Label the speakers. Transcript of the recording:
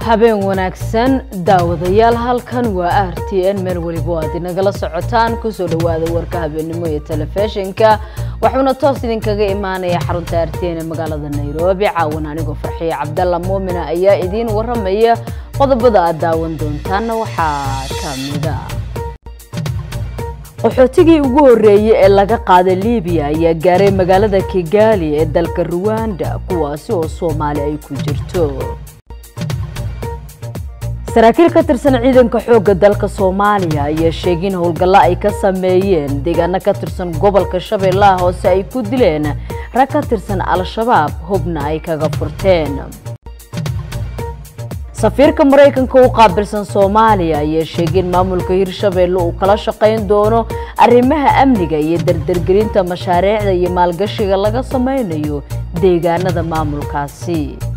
Speaker 1: habeen wanaagsan daawadayaal halkan waa r t n meel weliba aad inagala socotaan kusoo dhawaada warka habeenimo iyo telefishinka waxuuna toos idinkaga imaanaya xarunta r t n ee magaalada nairobi caawan anigoo farxiye cabdalla muumina ayaa idiin waramaya qodobada aad daawan doontaana waxaa kamida qaxootigii ugu horeeyey ee laga qaaday libiya ayaa gaaray magaalada kigali ee dalka ruwanda kuwaasi oo soomaali ay ku jirto saraakiil ka tirsan ciidanka xoogga dalka soomaaliya ayaa sheegay in howlgallo ay ka sameeyeen deegaano ka tirsan gobolka shabeellaha hoose ay ku dileen rag ka tirsan al-shabaab hubna ay kaga furteen safiirka maraykanka u qaabilsan soomaaliya ayaa sheegay in maamulka hirshabeelle uu kala shaqayn doono arrimaha amniga iyo dardargelinta mashaariicda iyo maalgashiga laga sameynayo deegaanada maamulkaasi